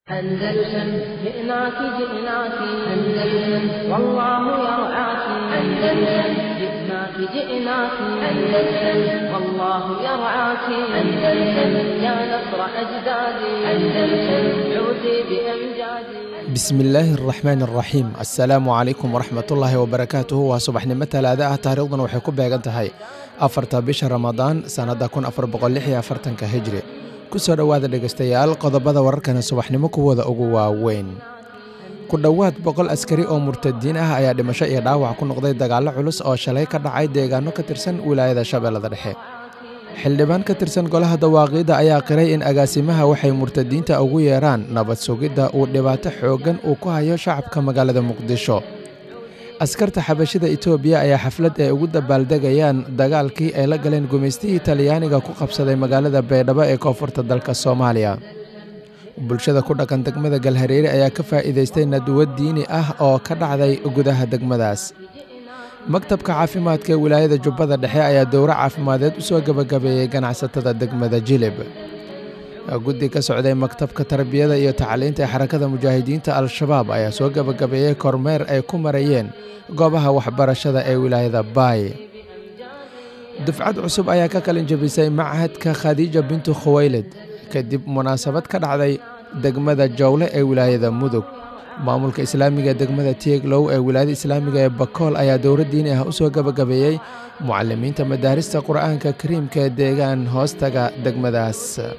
أندلسن جئناك جئناك أندلسن والله يرعاك أندلسن جئناك جئناك أندلسن والله يرعاك أندلسن يا نصر أجدادي أندلسن عودي بأمجادي bismillaahi araxmaan araxiim assalaamu calaykum waraxmatullaahi wabarakaatuhu waa subaxnimo talaada ah taariikhdan waxay ku beegan tahay afarta bisha ramadaan sannadda kun afar boqolixyo afartanka hijri ku soo dhowaada dhegaystayaal qodobada wararkana subaxnimo kuwooda ugu waaweyn ku dhowaad boqol askari oo murtadiin ah ayaa dhimasho iyo dhaawac ku noqday dagaallo culus oo shalay ka dhacay deegaano ka tirsan wilaayada shabeellada dhexe xildhibaan ka tirsan golaha dawaaqiidda ayaa qiray in agaasimaha waxay murtadiinta ugu yeeraan nabad sugidda uu dhibaato xooggan uu ku hayo shacabka magaalada muqdisho askarta xabashida etoobiya ayaa xaflad ay ugu dabaaldegayaan dagaalkii ay la galeen gumaystihii talyaaniga ku qabsaday magaalada baydhabo ee koonfurta dalka soomaaliya bulshada ku dhaqan degmada galhareere ayaa ka faa'iidaystay nadwad diini ah oo ka dhacday gudaha degmadaas maktabka caafimaadka ee wilaayada jubbada dhexe ayaa dowro caafimadeed u soo gebagabeeyey ganacsatada degmada jilib guddi ka socday maktabka tarbiyada iyo tacliinta ee xarakada mujaahidiinta al-shabaab ayaa soo gebagabeeyey kormeer ay ku marayeen goobaha waxbarashada ee wilaayada baay dufcad cusub ayaa ka qalin jabisay machadka khadiija bintu khuwaylid kadib munaasabad ka dhacday degmada jowle ee wilaayada mudug maamulka islaamiga ee degmada tieglow ee wilaayada islaamiga ee bakool ayaa dowro diini ah u soo gebagabeeyey mucalimiinta madaarista qur'aanka kariimka ee deegaan hoostaga degmadaas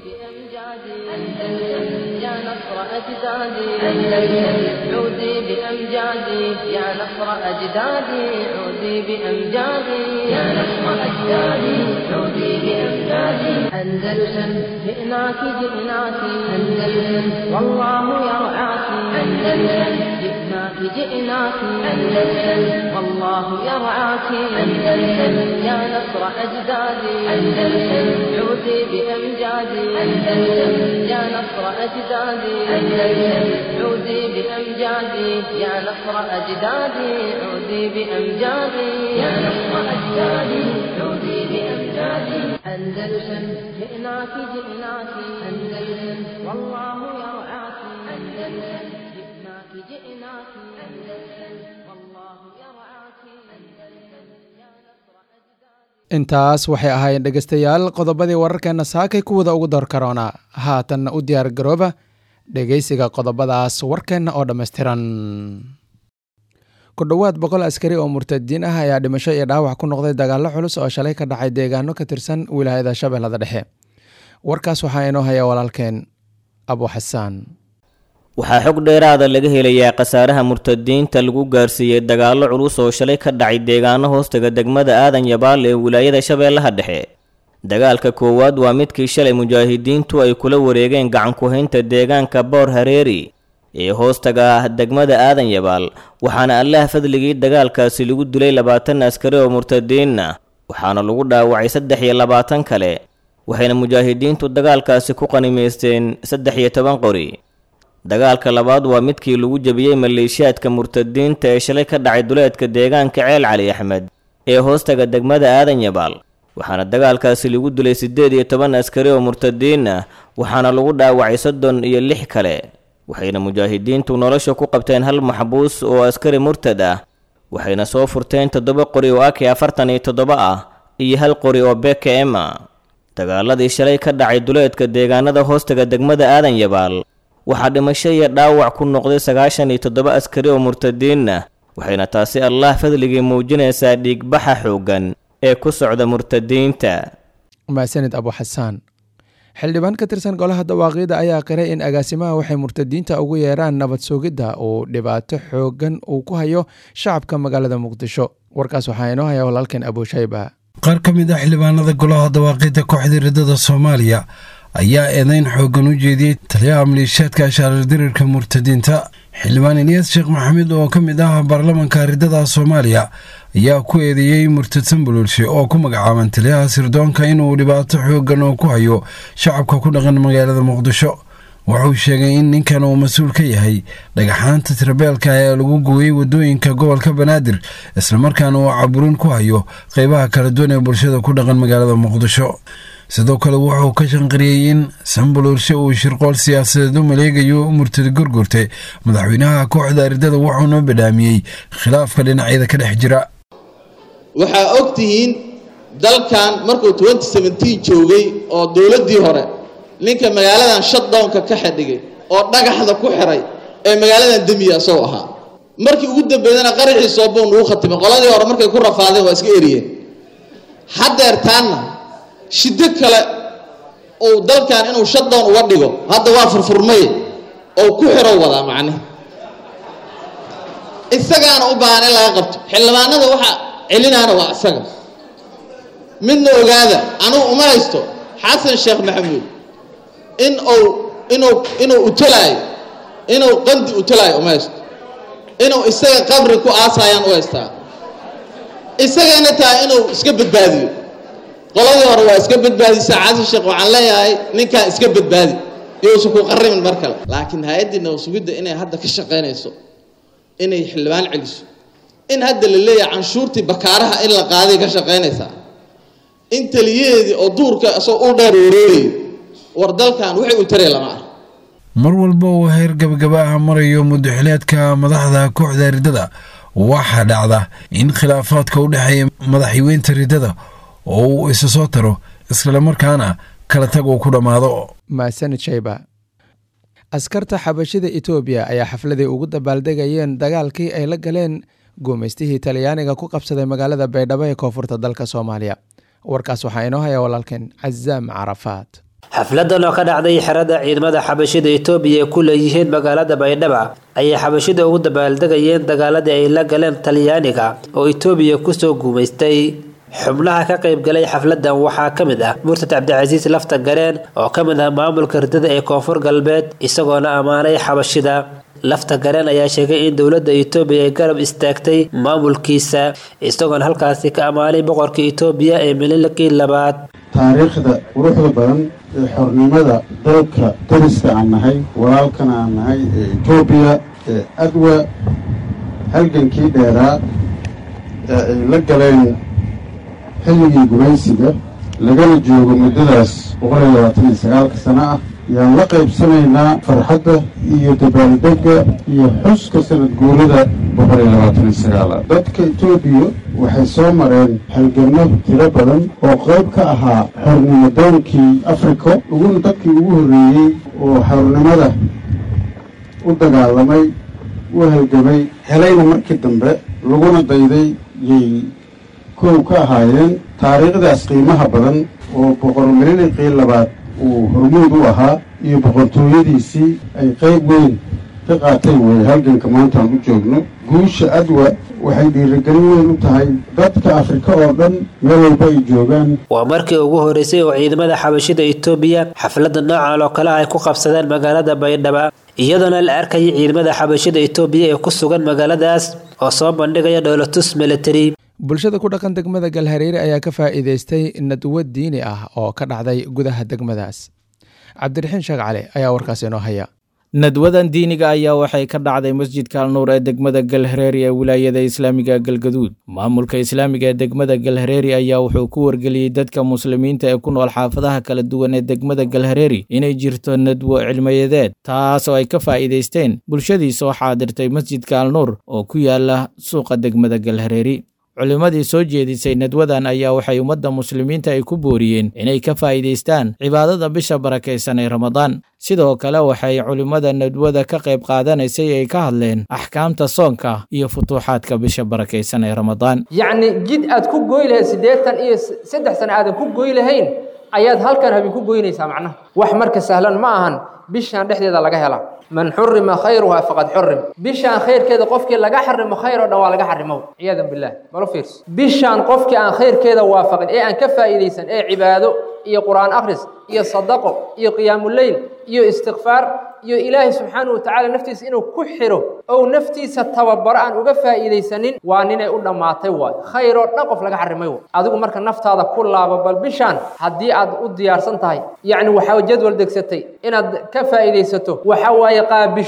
يا نصر أجدادي أندلسن عودي بأمجادي يا نصر أجدادي عودي بأمجادي يا نصر أجدادي عودي بأمجادي أندلسن جئناك جئناك أندلسن والله يرعاك أندلسن جئناك جئناك أندلسن والله يرعاك أندلسن يا نصر أجدادي أندلسن عودي بأمجادي أندلسن يا نصر أجدادي أندلسن عودي بأمجادي يا نصر أجدادي عودي بأمجادي يا نصر أجدادي عودي بأمجادي أندلسن جئناك جئناك أندلسن والله يرعاك أندلسن جئناك جئناك أندلسن والله يرعاك أندلسن يا نصر أجدادي intaas waxay ahaayeen dhegaystayaal qodobadii wararkeenna saakay kuwada ugu door karoona haatanna u diyaar garooba dhegaysiga qodobadaas warkeenna oo dhammaystiran ku dhowaad boqol askari oo murtadiin ah ayaa dhimasho iyo dhaawac ku noqday dagaallo culus oo shalay ka dhacay deegaano ka tirsan wilaayada shabeellada dhexe warkaas waxaa inoo haya walaalkeen abu xasaan waxaa xog dheeraada laga helayaa khasaaraha murtadiinta lagu gaarsiiyey dagaallo culus oo shalay ka dhacay deegaano hoostaga degmada aadan yabaal ee wilaayada shabeellaha dhexe dagaalka koowaad waa midkii shalay mujaahidiintu ay kula wareegeen gacanku-haynta deegaanka boor hareeri ee hoostaga ah degmada aadan yabaal waxaana allaha fadligii dagaalkaasi lagu dilay labaatan askari oo murtadiinna waxaana lagu dhaawacay saddex iyo labaatan kale waxayna mujaahidiintu dagaalkaasi ku qanimaysteen saddex iyo toban qori dagaalka labaad waa midkii lagu jebiyey maleeshiyaadka murtadiinta ee shalay ka dhacay duleedka deegaanka ceel cali axmed ee hoostaga degmada aadan yabaal waxaana dagaalkaasi lagu dilay siddeed iyo toban askari oo murtadiin ah waxaana lagu dhaawacay soddon iyo lix kale waxayna mujaahidiintu nolosha ku qabteen hal maxbuus oo askari murtad ah waxayna soo furteen toddoba qori oo aki afartan iyo toddoba ah iyo hal qori oo beka ema dagaaladii shalay ka dhacay duleedka deegaanada hoostaga degmada aadan yabaal waxaa dhimasho iyo dhaawac ku noqday sagaashan iyo toddoba askari oo murtadiinna waxayna taasi allah fadligii muujinaysaa dhiigbaxa xooggan ee ku socda murtadiinta mahadsanid abu xasaan xildhibaan ka tirsan golaha dawaaqiida ayaa qiray in agaasimaha waxay murtadiinta ugu yeeraan nabad sugidda uu dhibaato xooggan uu ku hayo shacabka magaalada muqdisho warkaas waxaa inoo haya walaalkeen abuushayba qaar ka mid ah xildhibaanada golaha dawaaqiidda kooxda riddada soomaaliya ayaa eedeyn xooggan u jeediyey taliyaha maleeshiyaadka ashaarar dirirka murtadiinta xildhibaan eliyas sheekh maxamed oo ka mid ah baarlamanka riddada soomaaliya ayaa ku eedeeyey murtadsan bululshe oo ku magacaaban taliyaha sirdoonka inuu dhibaato xooggan oo ku hayo shacabka ku dhaqan magaalada muqdisho wuxuu sheegay in ninkan uu mas-uul ka yahay dhagaxaanta tirabeelka ee lagu gooyey wadooyinka gobolka banaadir islamarkaana uu caburin ku hayo qeybaha kala duwan ee bulshada ku dhaqan magaalada muqdisho sidoo kale wuxuu ka shanqariyey in sambalorshe uu shirqool siyaasadeed u maleegayo murtad gurgurte madaxweynaha kooxda ardada wuxuuna badhaamiyey khilaafka dhinacyada ka dhex jira waxaa og tihiin dalkan markuu joogay oo dowladdii hore ninka magaaladan shutdownka ka xidhigay oo dhagaxda ku xiray ee magaaladan demiya isagoo ahaa markii ugu dambeydana qaraxii soobow nugu khatimay qoladii hore markay ku rafaadeen waa iska eriyeen haddeertaanna shiddo kale uu dalkan inuu shutdown uga dhigo hadda waa furfurmay oo ku xirow wadaa macne isagaana u baahan in laga qabto xildhibaanada waxa celinaana waa isaga midna ogaada anugu uma haysto xasan sheekh maxamuud in uu inuu inuu utalaayo inuu qandi utalaayo uma haysto inuu isaga qabri ku aasayaan u haystaa isagana tahay inuu iska badbaadiyo qoladii hore waa iska badbaadisa xasan sheekh waxaan leeyahay ninkaan iska badbaadi yousan ku qarimin mar kale laakiin hay-addii nabasugidda inay hadda ka shaqaynayso inay xildhibaan celiso in hadda la leeyahay canshuurtii bakaaraha in la qaaday ka shaqaynaysaa in taliyaheedii oo duurka isagoo u dheer wareegayo war dalkan waxay u tareen lama arko mar walba uu heer gabagaba ah marayo muddaxileedka madaxda kooxda riddada waxaa dhacda in khilaafaadka u dhexeeya madaxweynta riddada oo uu isa soo taro islamarkaana kala tag uu ku dhammaado mahadsanid shayba askarta xabashida etoobiya ayaa xafladay ugu dabaaldegayeen dagaalkii ay la galeen guumaystihii talyaaniga ku qabsaday magaalada baydhabo ee koonfurta dalka soomaaliya warkaas waxaa inoo haya walaalkeen cazaam carafaad xafladan oo ka dhacday xerada ciidamada xabashida etoobiya ee ku leeyihiin magaalada baydhaba ayay xabashida ugu dabaaldegayeen dagaaladii ay la galeen talyaaniga oo etoobiya kusoo guumaystay xubnaha ka qaybgalay xafladan waxaa ka mid ah murtad cabdicasiis lafta gareen oo ka mid ah maamulka ridada ee koonfur galbeed isagoona ammaanay xabashida lafta gareen ayaa sheegay in dowladda etoobiya ay garab istaagtay maamulkiisa isagoona halkaasi ka ammaanay boqorka etoobiya ee mililikii labaad taariikhda quruxda badan ee xornimada dalka dariska aan nahay walaalkana aan nahay ee etoobiya ee adwa halgankii dheeraa ee ay la galeen xilligii gumaysiga lagana joogo muddadaas boqol iyo labaatan iyo sagaalka sano ah yaan la qaybsanaynaa farxadda iyo dabaaldegga iyo xuska sanad guurada boqol iyo labaatan iyo sagaala dadka etoobiya waxay soo mareen halganno tiro badan oo qayb ka ahaa xornimo doonkii afrika uguna dadkii ugu horreeyey oo xornimada u dagaalamay u halgamay helayna markii dambe laguna dayday yay kow ka ahaayeen taariikhdaas qiimaha badan oo boqor mililikii labaad uu hormuud u ahaa iyo boqortooyadiisii ay qayb weyn ka qaateen weeye halganka maanta aan u joogno guusha adwa waxay dhiirigelin weyn u tahay dadka afrika oo dhan meel walba ay joogaan waa markii ugu horeysay oo ciidamada xabashida etoobiya xafladda noocan oo kale ay ku qabsadeen magaalada baydhaba iyadoona la arkayay ciidamada xabashida etoobiya ee ku sugan magaaladaas oo soo bandhigaya dhowlatus military bulshada ku dhaqan degmada galhareere ayaa ka faa'iidaystay nadwo diini ah oo ka dhacday gudaha degmadaas cabdiraxiin sheekh cali ayaa warkaas inoo haya nadwadan diiniga ayaa waxay ka dhacday masjidka alnuur ee degmada galhareeri ee wilaayada islaamiga galgaduud maamulka islaamiga ee degmada galhareeri ayaa wuxuu ku wargeliyey dadka muslimiinta ee ku nool xaafadaha kala duwan ee degmada galhareeri inay jirto nadwo cilmiyadeed taas oo ay ka faa'iidaysteen bulshadii soo xaadirtay masjidka alnuur oo ku yaala suuqa degmada galhareeri culimmadii soo jeedisay nadwadan ayaa waxay ummadda muslimiinta ay ku booriyeen inay ka faa'iidaystaan cibaadada bisha barakaysan ee ramadaan sidoo kale waxay culimmada nadwada ka qayb qaadanaysay ay ka hadleen axkaamta soonka iyo futuuxaadka bisha barakaysan ee ramadaan yacni jid aad ku goy lahayd siddeetan iyo saddex sano aadan ku goy lahayn ayaad halkan habeen ku goynaysaa macnaha wax marka sahlan ma ahan bishaan dhexdeeda laga helaa man xurima khayruha faqad xurim bishaan khayrkeeda qofkii laga xarimo khayr oo dhan waa laga xarimo ciyaadan billah malo fiirso bishaan qofkii aan khayrkeeda waafaqin ee aan ka faa'iidaysan ee cibaado iyo qur'aan akhris iyo sadaqo iyo qiyaamuleyl iyo istikfaar iyo ilaahay subxaanahu watacaala naftiisa inuu ku xiro ou naftiisa tababaro aan uga faa'iidaysanin waa ninay u dhammaatay waay khayr oo dhan qof laga xarimay waay adigu marka naftaada ku laabo bal bishaan haddii aad u diyaarsan tahay yacni waxaa jadwal degsatay inaad ka faa'iidaysato waxa waaye qaabisho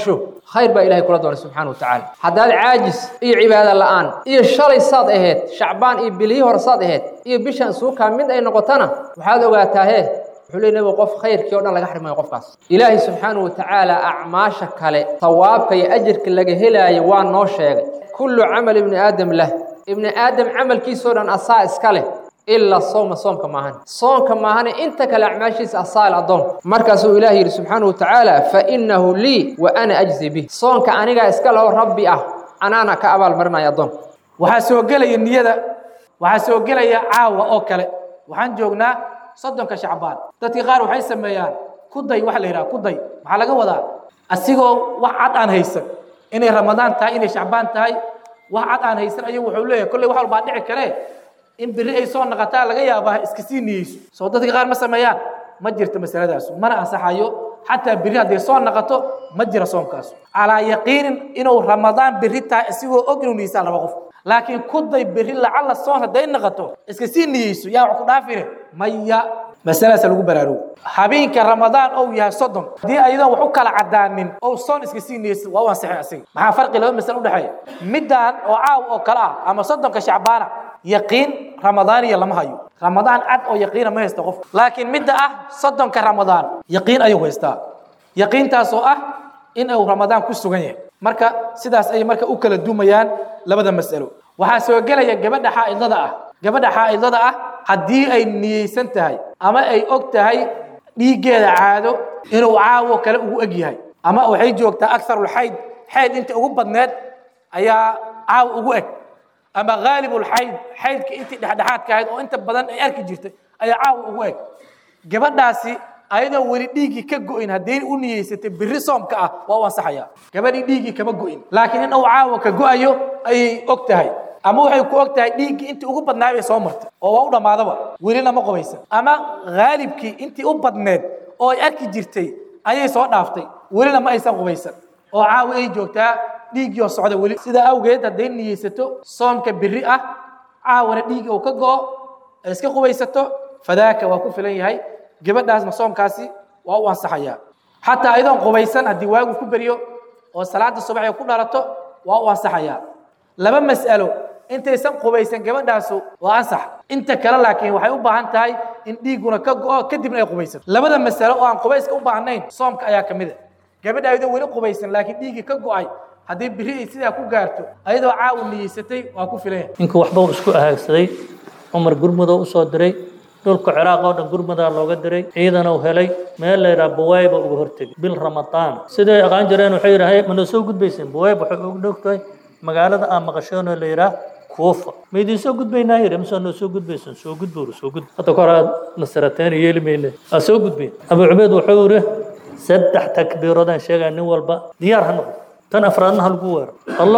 khayr baa ilahay kula doonay subxaana wa tacaala haddaad caajis iyo cibaado la'aan iyo shalay saad ahayd shacbaan iyo bilihii hore saad ahayd iyo bishaan suukaa mid ay noqotana waxaad ogaataa hee wuxuu leey nabigu qof khayrkii o dhan laga xirmayo qofkaas ilaahay subxaana wa tacaala acmaasha kale sawaabka iyo ajirka laga helaayo waa noo sheegay kullu camal ibni aadam lah ibni aadam camalkiisoo dhan asaa iska leh ilaa sooma soomka maahan soonka maahane inta kale acmaashiisa asaal addoon markaasuu ilaah yidhi subxaana wa tacaala fa innahu lii wa ana ajzi bih soonka anigaa iska leho rabbi ah anaana ka abaalmarinaya addoon waxaa soo gelaya niyada waxaa soo gelaya caawa oo kale waxaan joognaa soddonka shacbaan dadkii qaar waxay sameeyaan kuday waxa la yidhaha kuday maxaa laga wadaa asigoo wax cad aan haysan inay ramadaan tahay inay shacbaan tahay wax cad aan haysan ayuu wuxuu leeyahay kolley wax walbaa dhici karee in beri ay soo naqataa laga yaabaa iska sii niyeyso soo dadka qaar ma sameeyaan ma jirto masaladaasu mana ansaxayo xataa beri hadday soo naqato ma jira soomkaasu calaa yaqiinin inuu ramadaan beri tahay isigoo og inuu niyeysaa laba qof laakiin kuday beri lacalla soon hadday naqato iska sii niyeyso yaa wax ku dhaafine maya masaladaasa lagu baraarugo habeenka ramadaan ou yahay soddon haddii ayadoon wax u kala cadaanin ou soon iska sii niyeysa waa u ansixay asiga maxaa farqi laba masale udhexeeya middaan oo caaw oo kale ah ama soddonka shacbaana yaqiin ramadaaniya lama hayo ramadaan cad oo yaqiina ma haysta qof laakiin midda ah soddonka ramadaan yaqiin ayuu haystaa yaqiintaasoo ah in uu ramadaan ku sugan yahay marka sidaas ayay marka u kala dumayaan labada mas'alo waxaa soo gelaya gabadha xaa'idada ah gabadha xaa'idada ah haddii ay niyeysan tahay ama ay og tahay dhiiggeeda caado inuu caawo kale ugu eg yahay ama waxay joogtaa akarulxayd xayd inta ugu badneed ayaa caawo ugu eg ama haalibulxayd xaydka intii dhexdhexaadka ahayd oo inta badan ay arki jirtay ayaa caawa ugu eg gabadhaasi ayadoo weli dhiiggii ka go'in hadday u niyeysatay biri soomka ah waa u ansaxaya gabadhii dhiiggii kama go'in laakiin in uu caawa ka go'ayo ayay og tahay ama waxay ku og tahay dhiiggii intii ugu badnaa bay soo martay oo waa u dhammaadaba welina ma qobaysan ama haalibkii intii u badneed oo ay arki jirtay ayay soo dhaaftay welina ma aysan qubaysan oo caawa ay joogtaa dhiiggii oo socda weli sidaa awgeed hadday niyeysato soomka biri ah caawana dhiigga uu ka go'o ay iska qubaysato fadaaka waa ku filan yahay gabadhaasna soomkaasi waa u ansaxayaa xataa ayadoon qubaysan haddii waagu ku beriyo oo salaada subax ay ku dhalato waa u ansaxayaa laba mas'alo intaysan qubaysan gabadhaasu waa ansax inta kale laakiin waxay u baahan tahay in dhiigguna ka go'o kadibna ay qubaysato labada mas'alo oo aan qubayska u baahnayn soomka ayaa ka mid a gabadha ayadoo weli qubaysan laakiin dhiiggii ka go'ay haddii biri ay sidaa ku gaarto ayadoo caawu niyeysatay waa ku filan yahay ninkii waxba uu isku ahaagsaday cumar gurmudoo u soo diray dhulka ciraaq oo dhan gurmudaa looga diray ciidana uu helay meel la yidhaha buwayba uga hortegay bil ramadaan siday aqaan jireen waxay yidhahay mana soo gudbayseen buwayb waxay ugu dhowtahay magaalada aan maqasheenoo la yidhaah kuufa ma idiin soo gudbaynaa yidhi mise noo soo gudbaysan soo gudbuur soo gud hadda kahor aad nasarateen yeeli mayne aa soo gudbayn abu cubeyd wuxuu yidhi saddex takbiiroodaan sheegaa nin walba diyaar ha noqdo tan afraadna ha lagu weero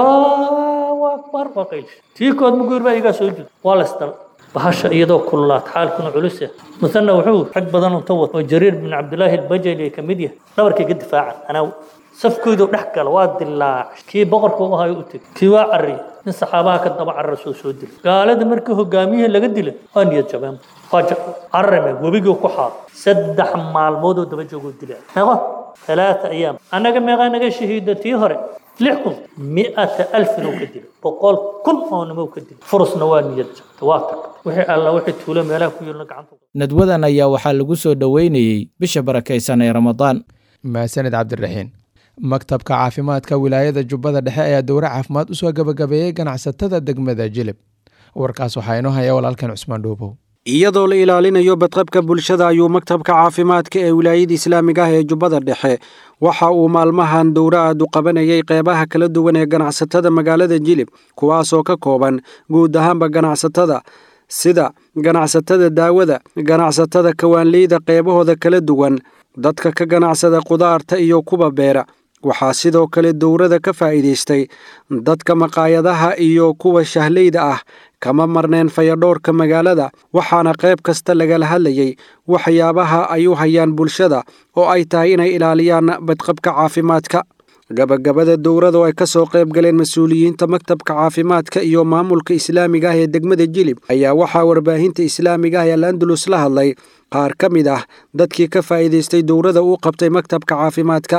allahu akbar waa qaylish tii kood muguur baa igaa soo jud waa la isdal bahasha iyadoo kululaad xaalkuna culus ah musanna wuxuu rag badan unta wad oo jariir bin cabdilaahi albajali ka mid yahay dhabarkayga difaacan anaa safkoodu dhex gala waa dilaac kii boqorka u ahayo u teg kii waa carri nin saxaabaha ka daba carra soo soo dilay gaalada markii hogaamiyihii laga dilay waa niyad jabeen waa carrame webigii ku xaado saddex maalmoodoo daba joogoo dilaa meeqo ثلاثة أيام أنا كم يغانا شهيدة تيهرة لحكم مئة ألف نو كدل بقول كل أو نمو كدل فرص نوان يرجع تواتر وحي الله وحي تولى ملاك يقول عنه nadwadan ayaa waxaa lagu soo dhoweynayey bisha barakaysan ee ramadaan mahadsanid cabdiraxiin maktabka caafimaadka wilaayada jubbada dhexe ayaa dowre caafimaad usoo gabagabeeyey ganacsatada degmada jilib warkaas waxaa inoo haya walaalkan cusmaan dhuubow iyadoo la ilaalinayo badqabka bulshada ayuu maktabka caafimaadka ee wilaayada islaamiga ah ee jubbada dhexe waxa uu maalmahan dowro aad u qabanayay qeybaha kala duwan ee ganacsatada magaalada jilib kuwaasoo ka kooban guud ahaanba ganacsatada sida ganacsatada daawada ganacsatada kawaanleyda qeybahooda kala duwan dadka ka ganacsada qudaarta iyo kuwa beera waxaa sidoo kale dowrada ka faa'iidaystay dadka maqaayadaha iyo kuwa shahleyda ah kama marneen fayadhoorka magaalada waxaana qayb kasta lagala hadlayay waxyaabaha ay u hayaan bulshada oo ay tahay inay ilaaliyaan badqabka caafimaadka gabagabada dowrada oo ay ka soo qayb galeen mas-uuliyiinta maktabka caafimaadka iyo maamulka islaamiga ah ee degmada jilib ayaa waxaa warbaahinta islaamiga ah ee alandalus la hadlay qaar ka mid ah dadkii ka faa'iidaystay dowrada uu qabtay maktabka caafimaadka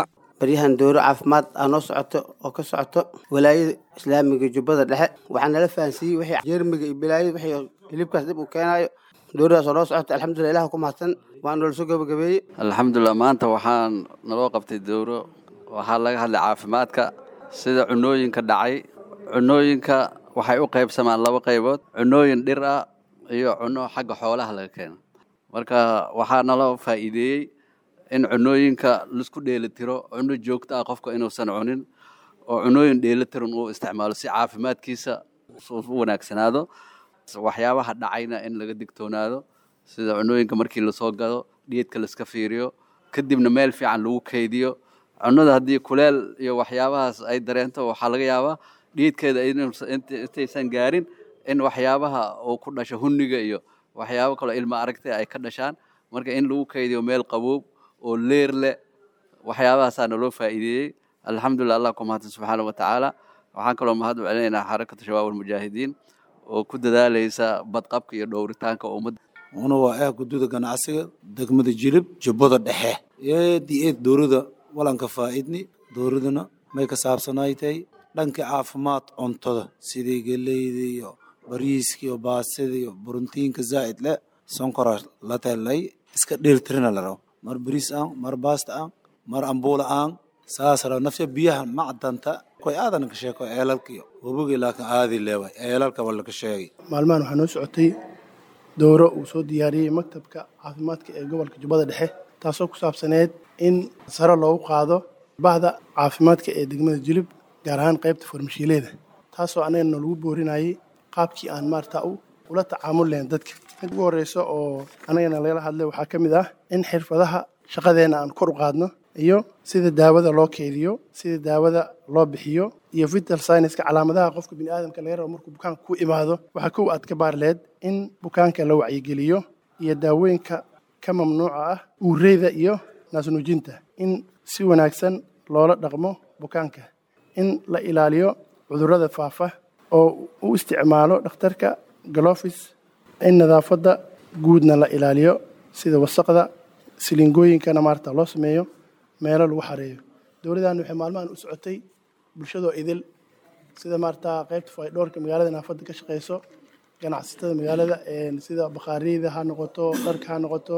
baryahan dowro caafimaad aa noo socoto oo ka socoto walaayada islaamiga jubbada dhexe waxaa nala fahansiiyey wixii jeermiga iyo bilaayada wixii hilibkaas dib uu keenaayo dowradaas oo noo socota alxamdulilah ilaah ku mahadsan waa noola soo gabagabeeyey alxamdulilah maanta waxaan naloo qabtay dowro waxaa laga hadlay caafimaadka sida cunooyinka dhacay cunooyinka waxay u qaybsamaan laba qaybood cunooyin dhir ah iyo cuno xagga xoolaha laga keeno marka waxaa naloo faa'iideeyey in cunooyinka laisku dheelitiro cuno joogto ah qofka inuusan cunin oo cunooyin dheelitiran uu isticmaalo si caafimaadkiisa u wanaagsanaado waxyaabaha dhacayna in laga digtoonaado sida cunooyinka markii lasoo gado dhiidka laiska fiiriyo kadibna meel fiican lagu kaydiyo cunada haddii kuleel iyo waxyaabahaas ay dareento waxaa laga yaabaa dhiidkeeda intaysan gaarin in waxyaabaha uu ku dhasho hunniga iyo waxyaabo kaloo ilma aragtay ay ka dhashaan marka in lagu kaydiyo meel qaboob oo leer leh waxyaabahaasaa naloo faa'iideeyey alxamdulilah allah ku mahadsan subxaana wa tacaala waxaan kaloo mahad u celinaynaa xarakatu shabaab almujaahidiin oo ku dadaalaysa badqabka iyo dhowritaanka ummadda una waa ah gududa ganacsiga degmada jilib jubbada dhexe eedi eed dowrada walanka faa'idni dowradana may ka saabsanaytay dhanka caafimaad cuntada sidii geleyda iyo bariiska iyo baasida iyo borotiinka zaa'id leh sonkora la telay iska dheeltirina la rabo mar bariis aan mar baasta aan mar ambuula aan saas rabo nafya biyaha macdanta koy aadan ka sheeko eelalka iyo wabogii laakiin aadi leeway eelalka wala ka sheegay maalmahan waxaa noo socotay dowro uu soo diyaariyey maktabka caafimaadka ee gobolka jubbada dhexe taasoo ku saabsaneyd in sare loogu qaado bahda caafimaadka ee degmada jilib gaar ahaan qaybta farmashiileeda taasoo annagana lagu boorinayay qaabkii aan maarata ula tacaamul lahayn dadka mid ugu horreysa oo annagana lagala hadlay waxaa ka mid ah in xirfadaha shaqadeenna aan kor u qaadno iyo sida daawada loo keydiyo sida daawada loo bixiyo iyo vital scienska calaamadaha qofka bini aadamka laga rabo markuu bukaanka ku imaado waxaa kow aad ka baar leed in bukaanka la wacyigeliyo iyo daawooyinka ka mamnuuca ah uureyda iyo naasnuujinta in si wanaagsan loola dhaqmo bukaanka in la ilaaliyo cudurrada faafa oo u isticmaalo dhakhtarka galofis in nadaafadda guudna la ilaaliyo sida wasaqda silingooyinkana maarata loo sameeyo meelo lagu xareeyo dowladdan waxay maalmahan u socotay bulshadoo idil sida maarata qaybta faydhoorka magaalada naafadda ka shaqeyso ganacsatada magaalada sida bakhaariyada ha noqoto dharka ha noqoto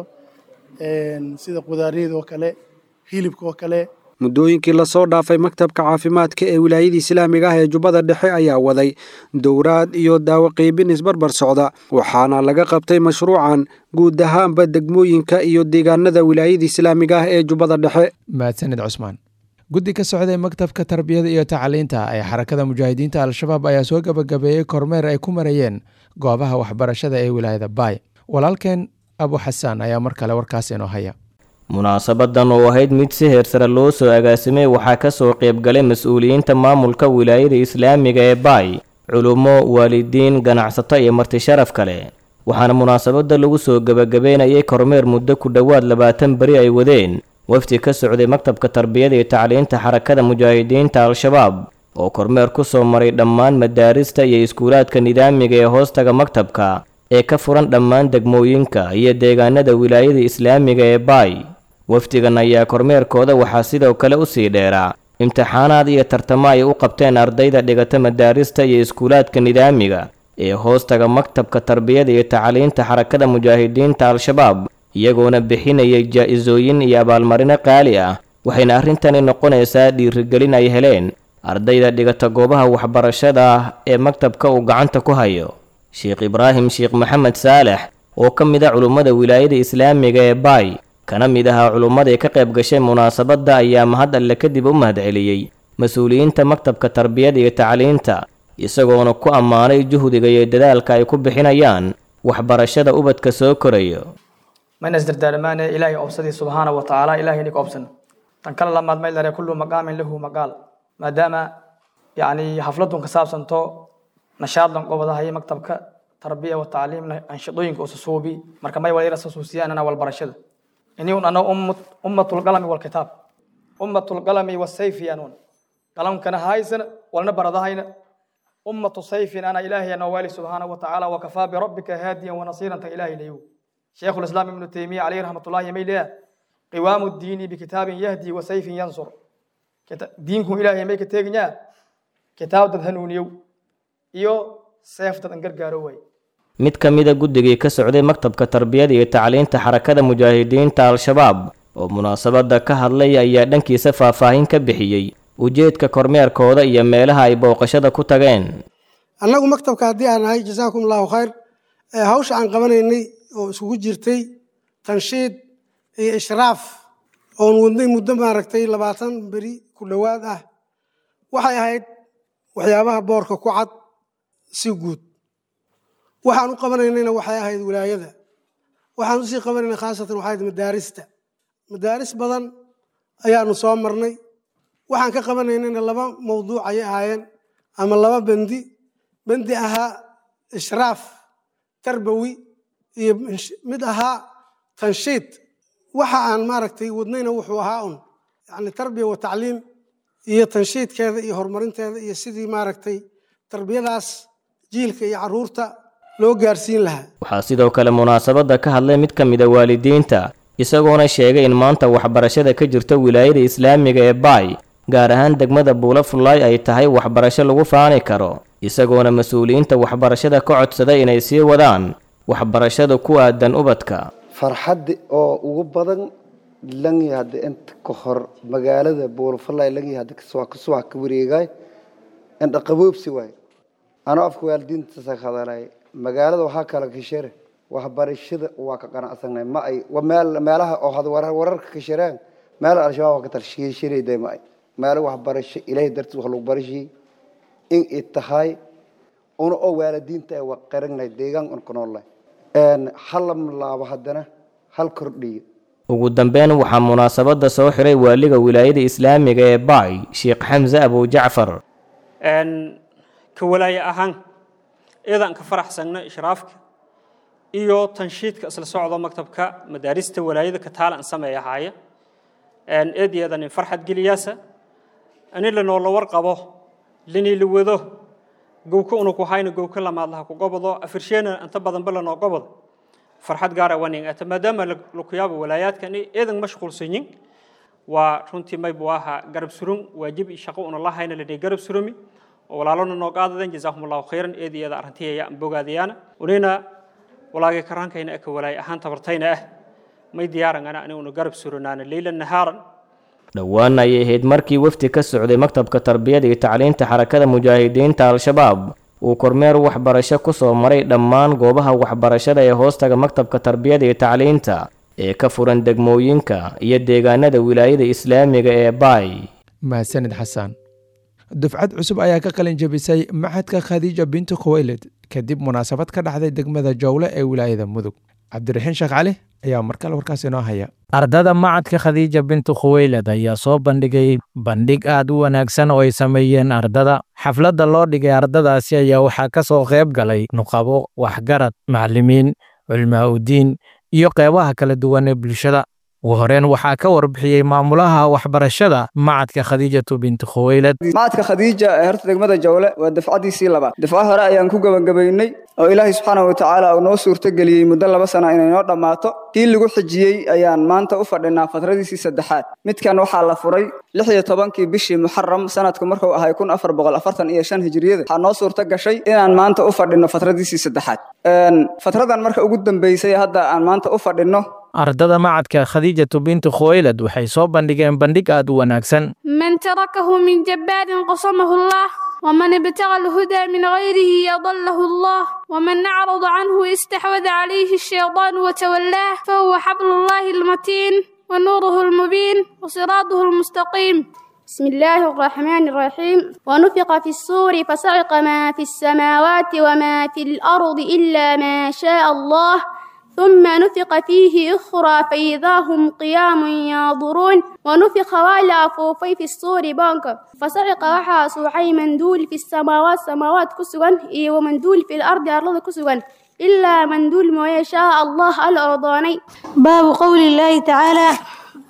sida qudaariyada oo kale hilibka oo kale muddooyinkii lasoo dhaafay maktabka caafimaadka ee wilaayada islaamiga ah ee jubbada dhexe ayaa waday dowraad iyo daawo qiibin isbarbar socda waxaana laga qabtay mashruucan guud ahaanba degmooyinka iyo deegaanada wilaayada islaamiga ah ee jubbada dhexe mahadsanid cusmaan guddi ka socday maktabka tarbiyada iyo tacliinta ee xarakada mujaahidiinta al-shabaab ayaa soo gabagabeeyey kormeer ay ku marayeen goobaha waxbarashada ee wilaayada baay walaalkeen abu xasaan ayaa mar kale warkaas inoo haya munaasabadan oo ahayd mid si heersare loo soo agaasimay waxaa ka soo qaybgalay mas-uuliyiinta maamulka wilaayada islaamiga ee baay culummo waalidiin ganacsato iyo marti sharaf kale waxaana munaasabadda lagu soo gebagabeynayay kormeer muddo ku dhowaad labaatan beri ay wadeen wafdi ka socday maktabka tarbiyada iyo tacliinta xarakada mujaahidiinta al-shabaab oo kormeer ku soo maray dhammaan madaarista iyo iskuulaadka nidaamiga ee hoostaga maktabka ee ka furan dhammaan degmooyinka iyo deegaanada wilaayada islaamiga ee baay wafdigan ayaa kormeerkooda waxaa sidoo kale u sii dheeraa imtixaanaad iyo tartamo ay u qabteen ardayda dhigata madaarista iyo iskuulaadka nidaamiga ee hoostaga maktabka tarbiyada iyo tacliinta xarakada mujaahidiinta al-shabaab iyagoona bixinayay jaa-isooyin iyo abaalmarino qaali ah waxayna arrintani noqonaysaa dhiirigelin ay heleen ardayda dhigata goobaha waxbarashada ah ee maktabka uu gacanta ku hayo sheekh ibraahim sheekh maxamed saalex oo ka mid a culummada wilaayada islaamiga ee baay kana mid ahaa culummadii ka qayb gashay munaasabadda ayaa mahad alle kadib u mahadceliyey mas-uuliyiinta maktabka tarbiyada iyo tacliinta isagoona ku ammaanay juhdiga iyo dadaalka ay ku bixinayaan waxbarashada ubadka soo korayo mayna isdardaarmaane ilaahay obsadii subxaana wa tacaala ilahay ininka obsan tan kale lamaad may lare kullu maqaamin lahu maqaal maadaama yacni xafladun ka saabsanto nashaadlan gobadahay maktabka tarbiya wa tacliimna anshidooyinka ususuubi marka may wala irasasuusiyaanana walbarashada ini un ana ummatulqalami walkitaab ummatulqalami wasayfi anuun qalamkana haysana walna baradahayna ummatu sayfin ana ilaahay anoo waali subxaana wa tacaala wakafaa birabbika haadiyan wanasiiran tan ilaahay layow شيخ الإسلام ابن تيمية عليه رحمة الله يميل قوام الدين بكتاب يهدي وسيف ينصر diinku ilaahay may ka teeganyaa kitaab dad hanuuniyow iyo seef dad an gargaaro waay mid ka mida guddigii ka socday maktabka tarbiyada iyo tacliinta xarakada mujaahidiinta al-shabaab oo munaasabadda ka hadlay ayaa dhankiisa faahfaahin ka bixiyey ujeedka kormeerkooda iyo meelaha ay booqashada ku tageen annagu maktabka haddii aan nahay jasaakum allahu khayr hawsha aan qabanaynay oo iskugu jirtay tanshiid iyo ishraaf oon wadnay muddo maaragtay labaatan beri ku dhowaad ah waxay ahayd waxyaabaha boorka ku cad si guud waxaan u qabanaynayna waxay ahayd wilaayada waxaan usii qabanayna khaasatan waxay ahayd madaarista madaaris badan ayaanu soo marnay waxaan ka qabanaynayna laba mawduuc ayay ahaayeen ama laba bendi bendi ahaa ishraaf tarbawi iyo mid ahaa tanshiid waxa aan maaragtay wadnayna wuxuu ahaa un yani tarbiya wa tacliim iyo tanshiidkeeda iyo horumarinteeda iyo sidii maaragtay tarbiyadaas jiilka iyo caruurta loo gaarsiin lahaa waxaa sidoo kale munaasabadda ka hadlay mid ka mida waalidiinta isagoona sheegay in maanta waxbarashada ka jirta wilaayada islaamiga ee baay gaar ahaan degmada buula fullaay ay tahay waxbarasho lagu faani karo isagoona mas-uuliyiinta waxbarashada ka codsaday inay sii wadaan waxbarashada ku aadan ubadka farxadda oo ugu badan langi hadda inta ka hor magaalada buulafalay langi hadda kasoo kasoo ka wareegay inta qaboobsi waay anoo afka waalidiinta sa hadalay magaalada waxaa kala kashare waxbarashada waa ka qanacsanay ma ay meel meelaha oo had warar wararka ka shireen meel al-shabaab ka talshiishireeday ma ay meel waxbarasho ilaahay dartiis wax lagu barashiyey in ay tahay una oo waalidiinta ay waqaranay deegaan un ku noolay hal laabo haddana hal kordhiyo ugu dambeyn waxaa munaasabadda soo xiray waaliga wilaayada islaamiga ee baay sheekh xamse abujacfar ka walaaye ahaan iyadaan ka faraxsagna ishraafka iyo tanshiidka isla socdo maktabka madaarista walaayada ka taala an sameeya haaya eedeedan in farxad geliyaasa ani lanoola warqabo linii la wado gowka una ku hayna gowka lamaadlaha ku gobodo afirsheena inta badanba lanoo gobodo farxad gaara waning ata maadaama lakuyaaba walaayaadkani eedan mashquulsanyin waa runtii maybu ahaa garab surun waajib iyo shaqo una lahayna ladhihi garab surumi oo walaalona noo qaadaden jazaahum allahu khayran eed iyada arrintiya aan bogaadayaana unina walaagay karaankayna aka walaay ahaan tabartayna ah may diyaarangana aniguna garab suranaana leylan nahaaran dhowaan ayay ahayd markii wafdi ka socday maktabka tarbiyada iyo tacliinta xarakada mujaahidiinta al-shabaab uu kormeer waxbarasho ku soo maray dhammaan goobaha waxbarashada ee hoostaga maktabka tarbiyada iyo tacliinta ee ka furan degmooyinka iyo deegaanada wilaayada islaamiga ee baay mahadsanid xasan dufcad cusub ayaa ka qalin jabisay maxadka khadiija bintu khuwaylid kadib munaasabad ka dhacday degmada jowle ee wilaayada mudug cabdiraxiin sheekh cali ayaa markale warkaas inoo haya ardada macadka khadiija bintu khuweylad ayaa soo bandhigay bandhig aad u wanaagsan oo ay sameeyeen ardada xafladda loo dhigay ardadaasi ayaa waxaa ka soo qayb galay nuqabo waxgarad macallimiin culmaa udiin iyo qeybaha kala duwan ee bulshada ugu horeen waxaa ka warbixiyey maamulaha waxbarashada macadka khadiijatu bintu khuweylad macadka khadiija ee horta degmada jawle waa dafcadiisii labaad dafco hore ayaan ku gebagabaynay oo ilaahay subxaanahu watacaala uu noo suurtogeliyey muddo laba sana inay noo dhammaato kii lagu xijiyey ayaan maanta u fadhinaa fatradiisii saddexaad midkan waxaa la furay lix iyo tobankii bishii muxaram sanadku markuu ahay kun afar boqol afartan iyo shan hijriyada waxaa noo suurto gashay inaan maanta u fadhino fatradiisii saddexaad fatradan marka ugu dambeysay hadda aan maanta u fadhino ardada macadka khadiijatu bintu khuweylad waxay soo bandhigeen bandhig aad u wanaagsan من تركه من جبار قصمه الله ومن ابتغى الهدى من غيره يضله الله ومن أعرض عنه استحوذ عليه الشيطان وتولاه فهو حبل الله المتين ونوره المبين وصراطه المستقيم بسم الله الرحمن الرحيم ونفق في الصور فصعق ما في السماوات وما في الأرض إلا ما شاء الله ثم نفق فيه أخرى فإذا هم قيام ينظرون ونفق ولا فوفي في الصور بانك فصعق وحا سوحي مندول في السماوات سماوات كسوان إيه ومندول في الأرض أرض كسوان إلا مندول ما يشاء الله الأرضاني باب قول الله تعالى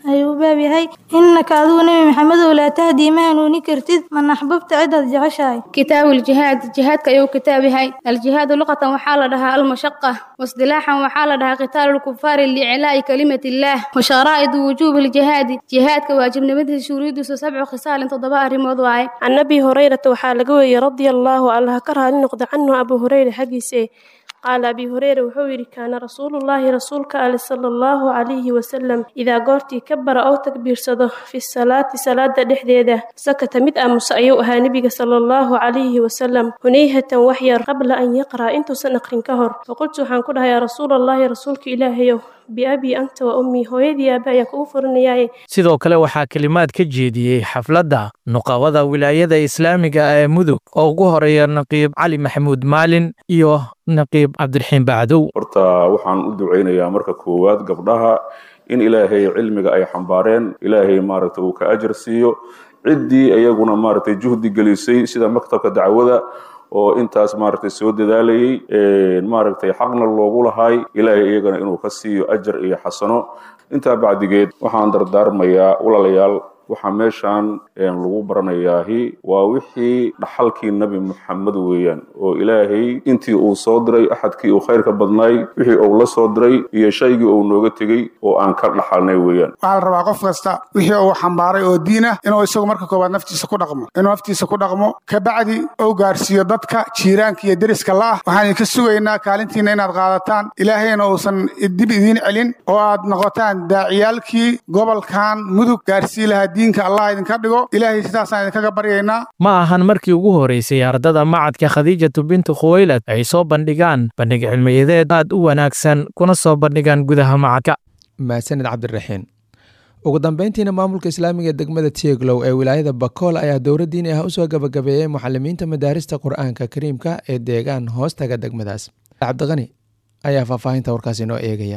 ayuu u baab yahay innaka adigu nebi maxamedow laa tahdii ma hanuuni kartid man axbabta cidaad jeceshahay كتاب الجهاد جهاد كيو كتاب هاي الجهاد لغة وحال لها المشقة واصطلاحا وحال لها قتال الكفار لإعلاء كلمة الله وشرائط وجوب الجهاد جهاد كواجب نمده شريد سبع خصال تضباء رمضواي عن أبي هريرة وحال قوي رضي الله عنه كره لنقض عنه أبو هريرة حقيسي قال أبي هريرة وحوير كان رسول الله رسولك آل صلى الله عليه وسلم إذا قرتي كبر أو تكبير صده في الصلاة صلاة دحديدة سكت مد أمس أيوها نبي صلى الله عليه وسلم هنيهة وحير قبل أن يقرأ أنت سنقرن كهر فقلت حنكلها يا رسول الله رسولك إلهي بأبي أنت وأمي هويدي أبايا كوفرنياي sidoo kale waxaa kelimaad ka jeediyey xafladda nuqawada wilaayada islaamiga ee mudug oo ugu horeeya naqiib cali maxamuud maalin iyo naqiib cabdiraxiin bacdow horta waxaan u ducaynayaa marka koowaad gabdhaha in ilaahay cilmiga ay xambaareen ilaahay maaragta uu ka ajar siiyo ciddii iyaguna maaragtay juhdi gelisay sida maktabka dacwada oo intaas maaragtay soo dadaalayay maaragtay xaqna loogu lahay ilaahay iyagana inuu ka siiyo ajar iyo xasano intaa bacdigeed waxaan dardaarmayaa walaalayaal waxaa meeshan lagu baranayaahi waa wixii dhaxalkii nebi muxamed weeyaan oo ilaahay intii uu soo diray axadkii uu khayrka badnaay wixii uu la soo diray iyo shaygii uu nooga tegey oo aan ka dhaxalnay weeyaan waxaa la rabaa qof kasta wixii uu xambaaray oo diin ah inuu isagu marka koowaad naftiisa ku dhaqmo inuu naftiisa ku dhaqmo kabacdi uu gaarsiiyo dadka jiiraanka iyo deriska la'ah waxaan idinka sugaynaa kaalintiina inaad qaadataan ilaahayna uusan dib idiin celin oo aad noqotaan daaciyaalkii gobolkan mudug gaarsii lahaa diinka allah idinka dhigo ilaahay sidaasaan idinkaga baryaynaa ma ahan markii ugu horeysay ardada macadka khadiijatu bintu khuwaylad ay soo bandhigaan bandhig cilmiyadeed aad u wanaagsan kuna soo bandhigaan gudaha macadka mahadsanid cabdiraxiin ugu dambeyntiina maamulka islaamiga ee degmada tieglow ee wilaayada bakool ayaa dowra diini ah usoo gabagabeeyey muxalimiinta madaarista qur-aanka kariimka ee deegaan hoostaga degmadaas cabdiqani ayaa faahfaahinta warkaas inoo eegaya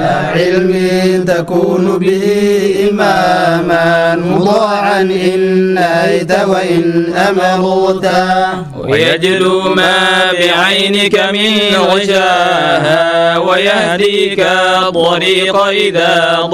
علم تكون به إماما مطاعا إن نهيت وإن أمرت ويجلو ما بعينك من غشاها ويهديك الطريق إذا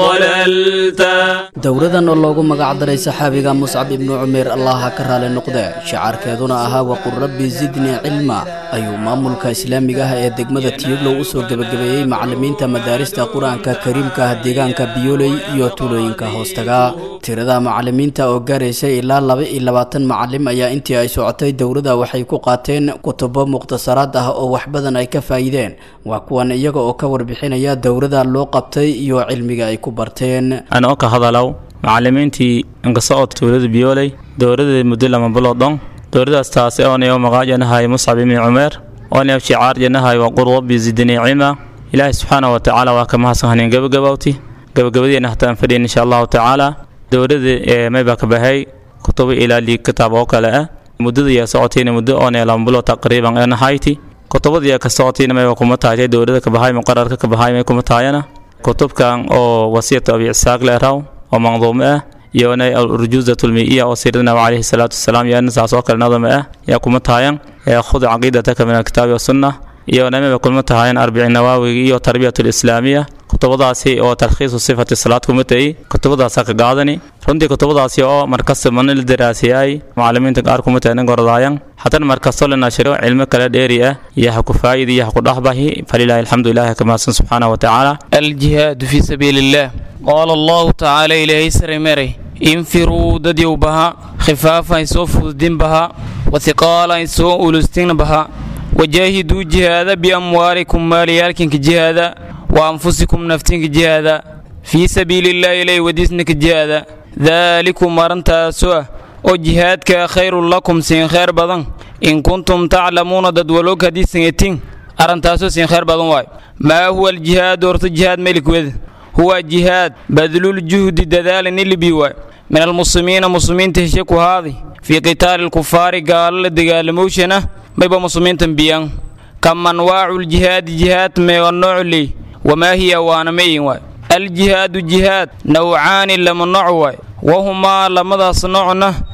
ضللت dowradan oo loogu magac daray saxaabiga muscab ibnu cumeer allaha ka raali noqde shacaarkeeduna ahaa waqul rabbi zidnii cilma ayuu maamulka islaamiga ah ee degmada tiyoglow u soo gebagabeeyey macalimiinta madaarista qur-aanka kariimka ah deegaanka biyooley iyo tuulooyinka hoostaga tirada macalimiinta oo gaaraysa ilaa laba iyo labaatan macalim ayaa intii ay socotay dowladda waxay ku qaateen kutubo mukhtasaraad ah oo wax badan ay ka faa'iideen waa kuwan iyaga oo ka warbixinaya dowladda loo qabtay iyo cilmiga ay ku barteen anoo ka hadalow macalimiintii inkasoo tuulada biyooley dowladda muddo lama bilood dhon dowladaas taasi oonayo maqaajanahay muscab ibni cumeer oonayo shicaar janahay waqur rabbi zidnii cilma ilaahay subxaana wa tacaala waa ka mahadsan haneen gabagabowti gabagabadeena hataan fadhiyan insha allahu tacaala dowladda ee maybaa ka bahay kutubo ilaa liig kitaab oo kale ah muddada iyo socotayna muddo oonee lama bilood taqriiban ee nahayti kutubadii ka socotayna mayba kuma tahay dowladda ka bahay muqararka ka bahay may kuma tahayana kutubkan oo wasiyatu abi isaaq leeraw oo manduumo ah iyona urjuuzat lmiiya oo siradna calayhi salaatu wasalaam iyana saas oo kale nadama ah yaa kuma tahayan khud caqiidataka min alkitaabi wasunna iyona maba kuma tahayan arbici nawaawiga iyo tarbiyat lislaamiya kutubadaasi oo tarkhiisu sifati salaad kuma tahi kutubadaasa ka qaadani runtii kutubadaasi oo markasta mana la daraasiyay macalimiinta qaar kuma tahanin gordaayan haddana markasto la nashiro cilmo kale dheeri ah iyo ha ku faa'idi iyo ha ku dhexbahi falilaahi alxamdu ilaahi ka mahadsan subxaanahu wa tacaala الجهاد في سبيل الله قال الله تعالى إليه سرمري انفروا دديو بها خفافا يسوف الدين بها وثقالا يسوء أولستين بها وجاهدوا جهادا بأموالكم ماليالكم جهادا وأنفسكم نفتين جهادا في سبيل الله إليه وديسنك جهادا ذلكم مرنتا سوء وجهادك خير لكم سين خير بدن إن كنتم تعلمون ددولوك هدي سنتين أرنتاسو سين خير بدن واي ما هو الجهاد ورت الجهاد ملك وذ هو جهاد بذل الجهد دذال اللي بيواي من المسلمين مسلمين تهشكوا هذه في قتال الكفار قال لدقال موشنة ما يبقى مسلمين تنبيان كم أنواع الجهاد جهاد ما والنوع لي وما هي وانا مين واي الجهاد جهاد نوعان لما نوع واي وهما لما صنعنا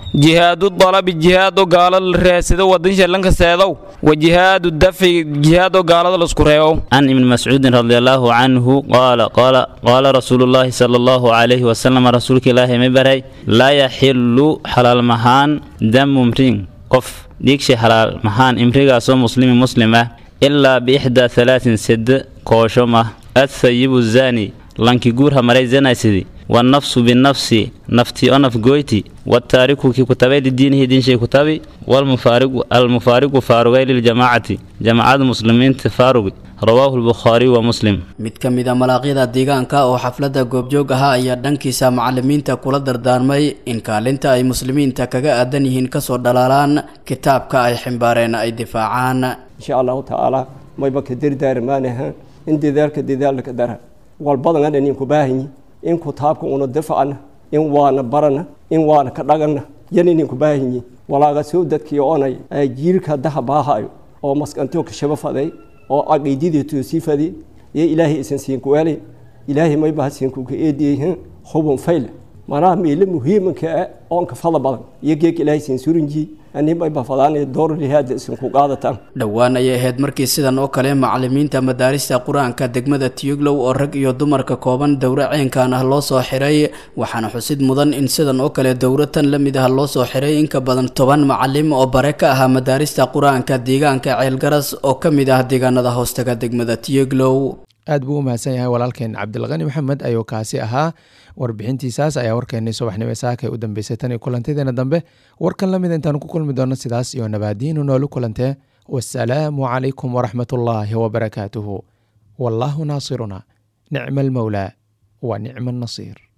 jihaadu dalabi jihaado gaalada la raasado wadansha lanka seedow wa jihaadu dafci jihaado gaalada laisku reebo عن ابن مسعود رضي الله عنه قال قال قال رسول الله صلى الله عليه وسلم رسولك الله مبري لا يحل حلال مهان دم امرين قف ديكش حلال مهان امريكا سو مسلم مسلمة إلا بإحدى ثلاث سد كوشمة الثيب الزاني لانكي جورها مري زنا سيدي والنفس بالنفس نفتي أنف جويتي والتارك كي كتابي لدينه دين شيء كتابي والمفارق المفارق فارغي للجماعة جماعة المسلمين تفارق رواه البخاري ومسلم mid ka mid a malaaqyada deegaanka oo xafladda goobjoog ahaa ayaa dhankiisa macalimiinta kula dardaarmay in kaalinta ay muslimiinta kaga aadan yihiin kasoo dhalaalaan kitaabka ay ximbaareen ay difaacaan insha allahu tacaala mayba ka dardaarmaanaha in dadaalka dadaalka dara walbadan adhan inku baahanyi in kitaabka una difacna in waana barana in waana ka dhagana yan ininku baahanyi walaaga soo dadkii onay jiirka daha baahayo oo maskantoka shaba faday oo caqiidadii toosii fadi iyo ilaahay isan siin kuwaalay ilaahay may baha siin kuka eediyey hubun fayle manaha meelo muhiimanka ah oonka fada badan iyo geeg ilaahay siin surinji ani may ba fadaanay door lihaada isan ku qaadataan dhowaan ayay ahayd markii sidan oo kale macalimiinta madaarista qur-aanka degmada tiyuglow oo rag iyo dumarka kooban dowro ceenkan ah loo soo xiray waxaana xusid mudan in sidan oo kale dowro tan la mid ah loo soo xiray in ka badan toban macalim oo bare ka ahaa madaarista qur-aanka deegaanka ceelgaras oo ka mid ah deegaanada hoostaga degmada tiyuglow aad buu u mahadsan yahay walaalkeen cabdilqani maxamed ayuu kaasi ahaa warbixintiisaas ayaa warkeenii subaxnimo saaka u dambeysay tan iyo kulantadeena dambe warkan lamid intaanu ku kulmi doono sidaas iyo nabaadiinu noolu kulantee wasalaamu calaykum waraxmat ullaahi wabarakaatuhu wallaahu naasiruna nicma almowlaa wa nicma annasiir